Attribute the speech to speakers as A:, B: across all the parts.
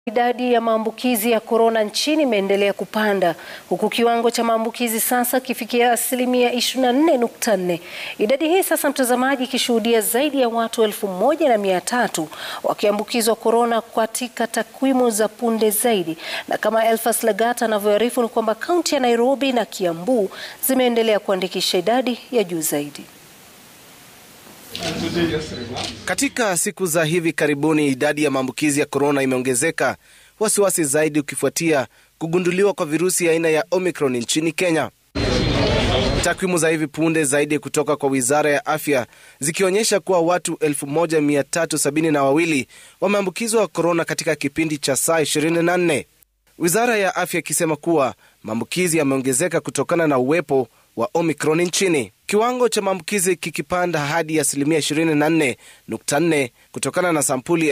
A: Idadi ya maambukizi ya korona nchini imeendelea kupanda huku kiwango cha maambukizi sasa kifikia asilimia 24.4. Idadi hii sasa, mtazamaji, ikishuhudia zaidi ya watu elfu moja na mia tatu wakiambukizwa korona katika takwimu za punde zaidi, na kama Elfas Lagat anavyoarifu ni kwamba kaunti ya Nairobi na Kiambu zimeendelea kuandikisha idadi ya juu zaidi.
B: Katika siku za hivi karibuni idadi ya maambukizi ya korona imeongezeka, wasiwasi zaidi ukifuatia kugunduliwa kwa virusi aina ya Omicron nchini Kenya. Takwimu za hivi punde zaidi kutoka kwa wizara ya afya zikionyesha kuwa watu 1372 wameambukizwa korona katika kipindi cha saa 24, wizara ya afya ikisema kuwa maambukizi yameongezeka kutokana na uwepo wa Omicron nchini, kiwango cha maambukizi kikipanda hadi asilimia 24.4 kutokana na sampuli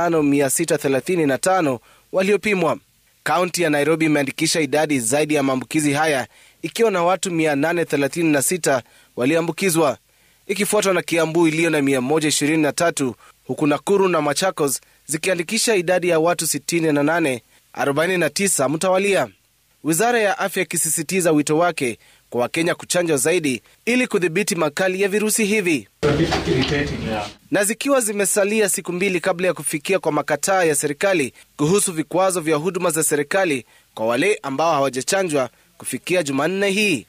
B: 5635 waliopimwa. Kaunti ya Nairobi imeandikisha idadi zaidi ya maambukizi haya ikiwa na watu 836 walioambukizwa, ikifuatwa na Kiambu iliyo na 123 huku Nakuru na Machakos zikiandikisha idadi ya watu 68, 49 mtawalia, wizara ya afya ikisisitiza wito wake kwa Wakenya kuchanjwa zaidi ili kudhibiti makali ya virusi hivi. Na zikiwa zimesalia siku mbili kabla ya kufikia kwa makataa ya serikali kuhusu vikwazo vya huduma za serikali kwa wale ambao hawajachanjwa kufikia Jumanne hii,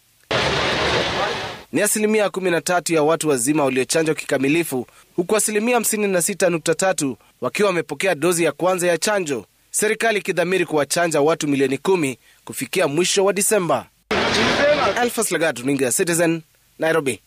B: ni asilimia 13 ya watu wazima waliochanjwa kikamilifu, huku asilimia 56.3 wakiwa wamepokea dozi ya kwanza ya chanjo, serikali ikidhamiri kuwachanja watu milioni kumi kufikia mwisho wa Disemba. Alphas Lagat, runinga ya Citizen, Nairobi.